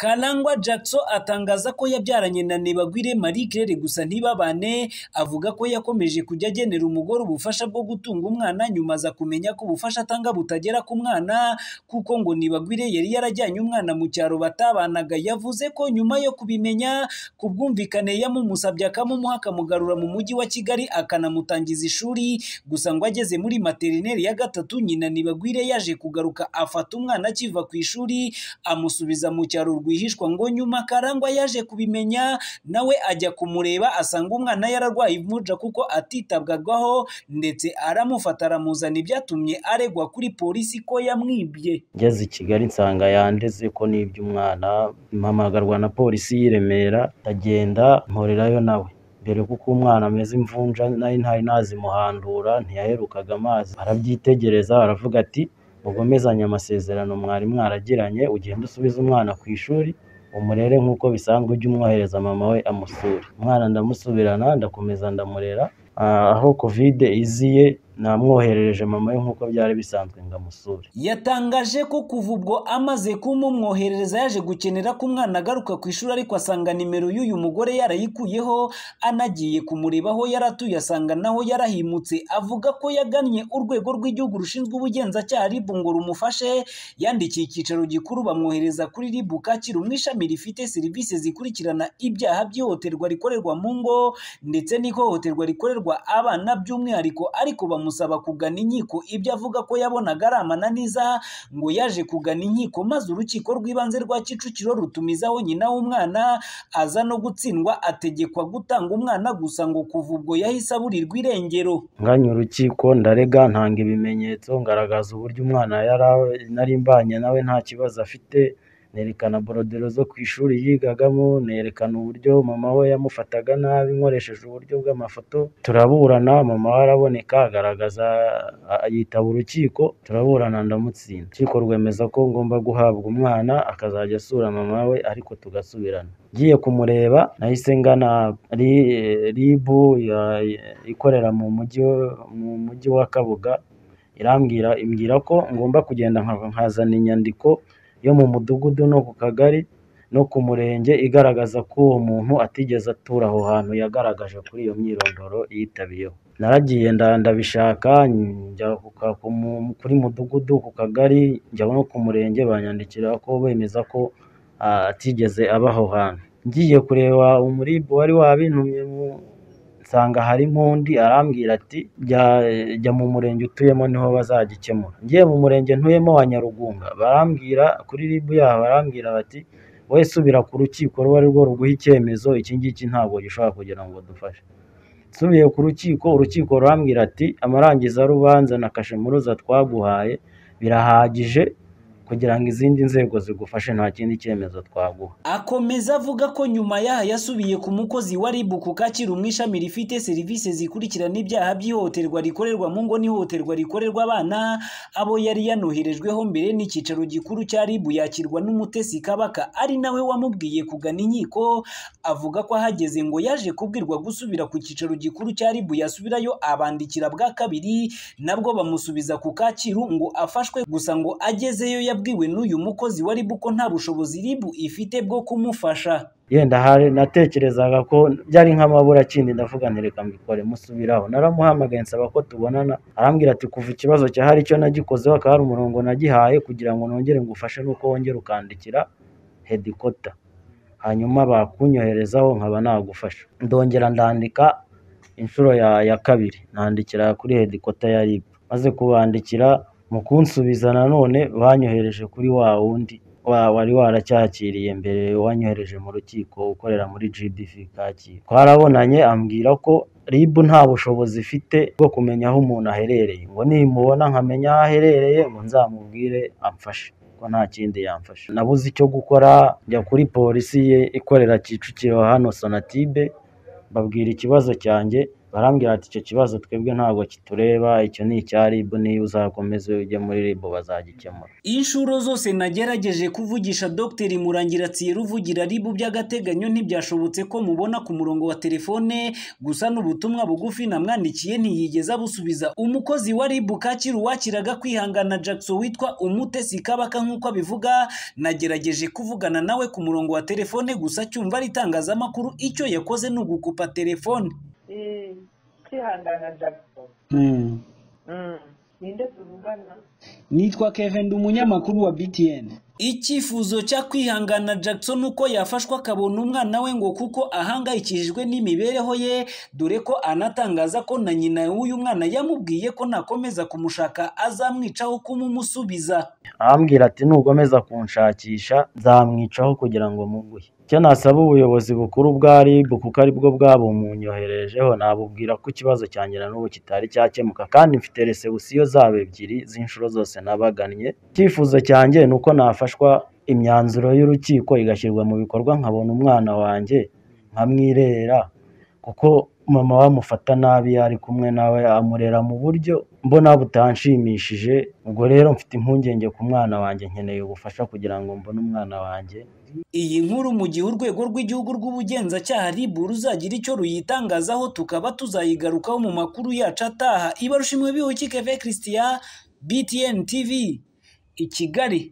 Karangwa Jackson atangaza ko yabyaranye na Ntibagwire Marie Claire gusa ntibabane avuga ko yakomeje kujya agenera umugore ubufasha bwo gutunga umwana nyuma aza kumenya ko ubufasha atanga butagera ku mwana kuko ngo Ntibagwire yari yarajyanye umwana mu cyaro batabanaga yavuze ko nyuma yo kubimenya ku bwumvikane yamumusabye akamumuha akamugarura mu mujyi wa Kigali akanamutangiza ishuri gusa ngo ageze muri materineri ya gatatu nyina Ntibagwire yaje kugaruka afata umwana akiva ku ishuri amusubiza mu cyaro rwihishwa ngo nyuma Karangwa yaje kubimenya nawe ajya kumureba asanga umwana yararwaye imuja kuko atitabwagaho ndetse aramufata aramuzana ibyatumye aregwa kuri polisi ko yamwibye ngeze i kigali nsanga yandeze ko nibye umwana mpamagarwa na polisi y'i Remera ndagenda mporerayo nawe mbere kuko umwana ameze imvunja nari ntari nazi muhandura ntiyaherukaga amazi arabyitegereza aravuga ati mugomezanye amasezerano mwari mwaragiranye ugende usubize umwana ku ishuri umurere nk'uko bisanzwe ujye umwohereza mama we amusure umwana ndamusubirana ndakomeza ndamurera Ah, aho kovide iziye namwoherereje mama we nk'uko byari bisanzwe ngamusure yatangaje ko kuva ubwo amaze kumumwoherereza yaje gukenera ko umwana agaruka ku ishuri ariko asanga nimero y'uyu mugore yarayikuyeho anagiye kumureba aho yari atuye asanga naho yarahimutse avuga ko yagannye urwego rw'igihugu rushinzwe ubugenzacyaha ribu ngo rumufashe yandikiye icyicaro gikuru bamwohereza kuri ribu kacyiru mu ishami rifite serivisi zikurikirana ibyaha by'ihohoterwa rikorerwa mu ngo ndetse n'ihohoterwa rikorerwa abana by'umwihariko ariko bamusaba kugana inkiko ibyo avuga ko yabonaga ari amananiza ngo yaje kugana inkiko maze urukiko rw'ibanze rwa Kicukiro rutumizaho nyina w'umwana aza no gutsindwa ategekwa gutanga umwana gusa ngo kuva ubwo yahise aburirwa irengero nganya urukiko ndarega ntanga ibimenyetso ngaragaza uburyo umwana yara- nari mbanye nawe nta kibazo afite nerekana borodero zo ku ishuri yigagamo nerekana uburyo mama we yamufataga nabi nkoresheje uburyo bw'amafoto turaburana mama we araboneka agaragaza a- yitaba urukiko turaburana ndamutsinda urukiko rwemeza ko ngomba guhabwa umwana akazajya asura mama we ariko tugasubirana ngiye kumureba nahise ngana ri- ribu ya- ikorera mu mujyi mu mujyi wa kabuga irambwira imbwira ko ngomba kugenda nka- nkazana inyandiko yo mu mudugudu no ku kagari no ku murenge igaragaza ko uwo muntu atigeze atura aho hantu yagaragaje kuri iyo myirondoro yitabiyeho naragiye nda ndabishaka njya ku ka- ku mu- kuri mudugudu ku kagari njya no ku murenge banyandikira ko bemeza ko ah, atigeze aba aho hantu ngiye kureba umuribu wari wabintumye mu- nsanga harimo undi arambwira ati jya, jya mu murenge utuyemo niho bazagikemura ngiye mu murenge ntuyemo wa nyarugunga barambwira kuri ribu yaho barambwira bati wowe subira ku rukiko ruba ari rwo ruguha icyemezo iki ngiki ntabwo gishobora kugira ngo dufashe nsubiye ku rukiko urukiko rurambwira ati amarangizarubanza na kashemuruza twaguhaye birahagije kugira ngo izindi nzego zigufashe nta kindi cyemezo twaguha akomeza avuga ko nyuma yaha yasubiye ku mukozi wa RIB ku Kacyiru mu ishami rifite serivisi zikurikirana ibyaha by'ihohoterwa rikorerwa mu ngo n'ihohoterwa rikorerwa abana abo yari yanoherejweho mbere n'icyicaro gikuru cya RIB yakirwa n'umutesi Kabaka ari nawe wamubwiye kugana inkiko avuga ko ahageze ngo yaje kubwirwa gusubira ku cyicaro gikuru cya RIB yasubirayo abandikira bwa kabiri nabwo bamusubiza ku Kacyiru ngo afashwe gusa ngo agezeyo yabwiwe n'uyu mukozi wa RIB ko nta bushobozi RIB ifite bwo kumufasha yenda hari natekerezaga ko byari nk'amabura kindi ndavuga nti reka mbikore musubiraho naramuhamagaye nsaba ko tubonana arambwira ati kuva ikibazo cyahari icyo nagikozeho akaba ari umurongo nagihaye kugira ngo nongere ngufashe nuko wongera ukandikira hedikota hanyuma bakunyoherezaho nkaba nagufasha ndongera ndandika inshuro ya, ya kabiri nandikira kuri hedikota ya RIB maze kubandikira mu kunsubiza nanone banyohereje kuri wa wundi wa- wari waracyakiriye mbere wanyohereje mu rukiko ukorera muri GDF Kacyiru twarabonanye ambwira ko RIB nta bushobozi ifite bwo kumenya aho umuntu aherereye ngo nimubona nkamenya aho aherereye ngo nzamubwire amfashe ko nta kindi yamfasha nabuze icyo gukora njya kuri polisi ye ikorera Kicukiro hano Sonatibe mbabwira ikibazo cyanjye barambwira ati icyo kibazo twebwe ntabwo kitureba icyo ni icya RIB niba uzakomeze ujye muri RIB bazagikemura inshuro zose nagerageje kuvugisha Dr Murangira Tsiyeru uvugira ribu by'agateganyo ntibyashobotse ko mubona ku murongo wa telefone gusa n'ubutumwa bugufi namwandikiye ntiyigeze abusubiza umukozi wa ribu Kacyiru wakiraga kwihangana Jackson witwa Umutesi Kabaka nk'uko abivuga nagerageje kuvugana nawe ku murongo wa telefone gusa cyumva ari itangazamakuru icyo yakoze ni ugukupa telefone kwihangana jackson ninde tuvugana nitwa kevin umunyamakuru wa btn icyifuzo cya kwihangana Jackson uko yafashwa akabona umwana we ngo kuko ahangayikishijwe n'imibereho ye dore ko anatangaza ko na nyina w'uyu mwana yamubwiye ko nakomeza kumushaka azamwicaho kumumusubiza arambwira ati nugomeza kunshakisha nzamwicaho kugira ngo muguhe icyo nasaba ubuyobozi bukuru bwa RIB kuko aribwo bwabumwunyoherejeho nabubwira ko ikibazo cyanjye na n'ubu kitari cyakemuka kandi mfite resebusiyo zabo ebyiri z'inshuro zose nabagannye icyifuzo cyanjye ni uko nafashwa imyanzuro y'urukiko igashyirwa mu bikorwa nkabona umwana wanjye nkamwirera kuko mama we amufata nabi ari kumwe nawe amurera mu buryo mbona butanshimishije ubwo rero mfite impungenge ku mwana wanjye nkeneye ubufasha kugira ngo mbone umwana wanjye iyi nkuru mu gihe urwego rw'igihugu rw'ubugenzacyaha RIB ruzagira icyo ruyitangazaho tukaba tuzayigarukaho mu makuru yacu ataha ibarushimwe bihuki Keve Christian BTN TV i Kigali